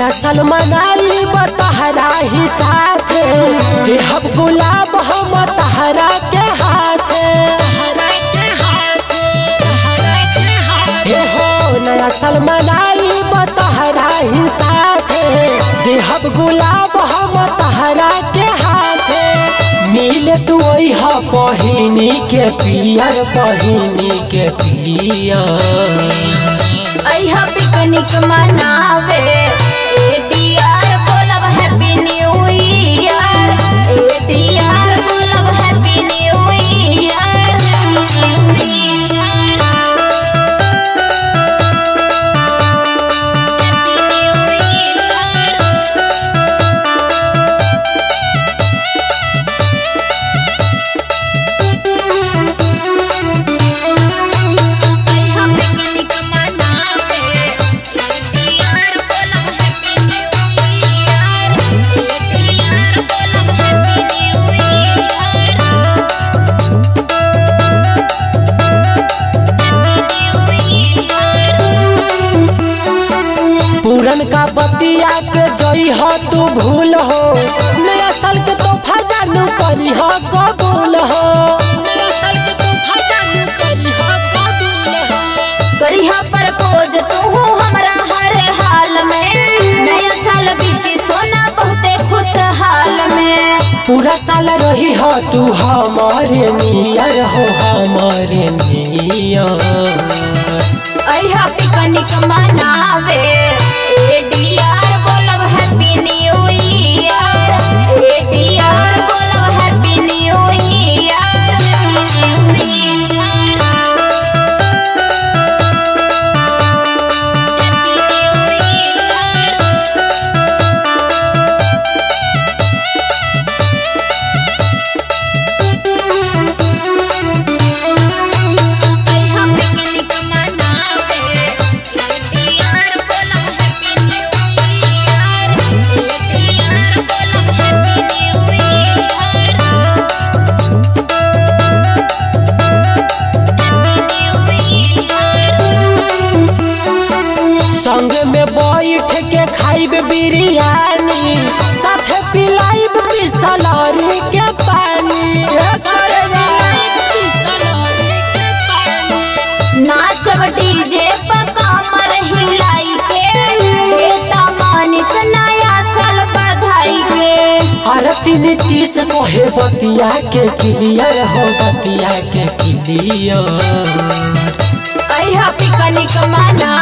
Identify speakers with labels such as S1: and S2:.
S1: नया साल मनाई बतहरा ही साथे देहब गुलाब हम तहरा के हाथे हे हो नया साल मनाई बतहरा ही साथे देहब गुलाब हम तहरा के हाथे मिले तू ओह पहिनी के पियर पहिनी के पियर
S2: अइहा पिकनिक मनावे एडीआर बोलब हैप्पी न्यू ईयर एडीआर बोलब happy new year happy new year अइहा पिकनिक मनावे एडीआर बोलब हैप्पी न्यू ईयर एडीआर बोलब हैप्पी न्यू ईयर
S1: पूरन का बतिया के जई हो तू भूल हो नया साल के तोहफा जानू करी हो कबूल हो नया साल के तोहफा जानू करी हो कबूल हो
S2: करिहा प्रपोज तू हमरा हर हाल में नया साल बीती सोना बहुते खुशहाल में
S1: पूरा साल रही हो तू हमारे नियर हो हमारे नियर
S2: अइहा पिकनिक मनावे एडीआर बोलब हैप्पी न्यू ईयर एडीआर बोलब happy new year happy new year अइहा पिकनिक मनावे एडीआर बोलब हैप्पी न्यू ईयर एडीआर बोलब happy new year happy new year
S1: संग में बैठ के खाइब बिरयानी साथे पिलाइब बिसलरी के पानी साथे पिलाइब बिसलरी के पानी।
S2: नाचब डीजे पर कमर हिलाई के देता मानिस नया साल बधाई के
S1: आरती नीतीश कोहे बतिया के क्लियर हो बतिया के क्लियर
S2: अइहा पिकनिक मना